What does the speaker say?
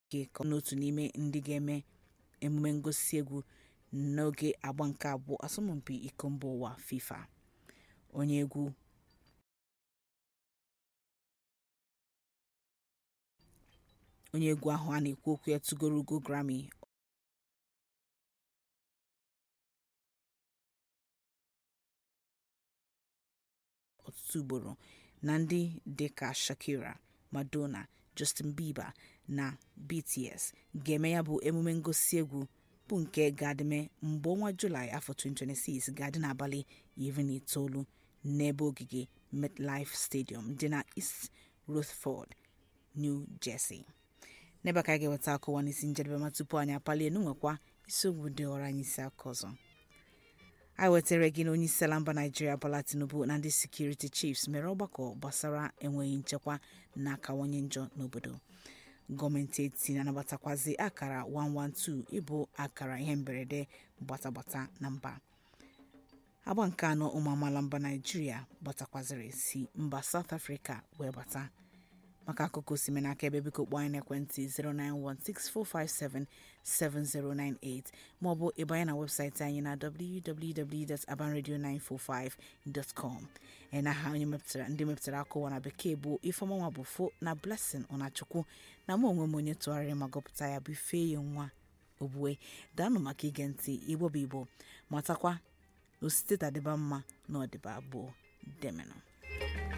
ka n'otu n'ime ndị ga-eme emume ngosi egwu n'oge agba nke abụọ asọmpi iko mbaụwa fifa onye egwu onye egwu ahụ a na-ekwu okwu ya tụgoro ugo grammy ọtụtụ ugboro na ndị dịka shakira madonna justin bieber na bts ga-eme ya bụ emume ngosi egwu bụ nke ga-adịme mgbe ọnwa julaị afọ 2026 ga-adị n'abalị 19 n'ebe ogige metlife stadium dị na east rutherford new jersey n'ebe a ka anyị ga-eweta akụwa n'isi njedebe ma tupu anyị apalie n'nwekwa isiokwu dị ọrụ anyị isi aka ọzọ anyị wetara gị na onye isi ala mba naijiria bola tinubu na ndị sekuriti chiefs mere ọgbakọ gbasara enweghị nchekwa na-akawanye njọ n'obodo gọọmenti eti na-anabatakwazi akara 112 ịbụ akara ihe mberede gbatagbata na mba agba nke anọ ụmụ amaala mba naijiria gbatakwaziri si mba south africa wee bata maka akụkọ osime n'aka ebe biko kpọọ anyị n'ekwentị 09164577098 maọbụ ịbanye na webụsaịtị anyị na www.abanradio945.com na ha onye mepụtara ndị mepụtara akụwa na bekee bụ ifeọmanwa bụ fo na blessing ọnachukwu na mụ onwe m onye tụgharịrị ma gụpụta ya bụ ife ya nwa ogbue daanụ maka ige ntị igbo bụ igbo matakwa na osite tadịba mma na ọdịba abụọ demenụ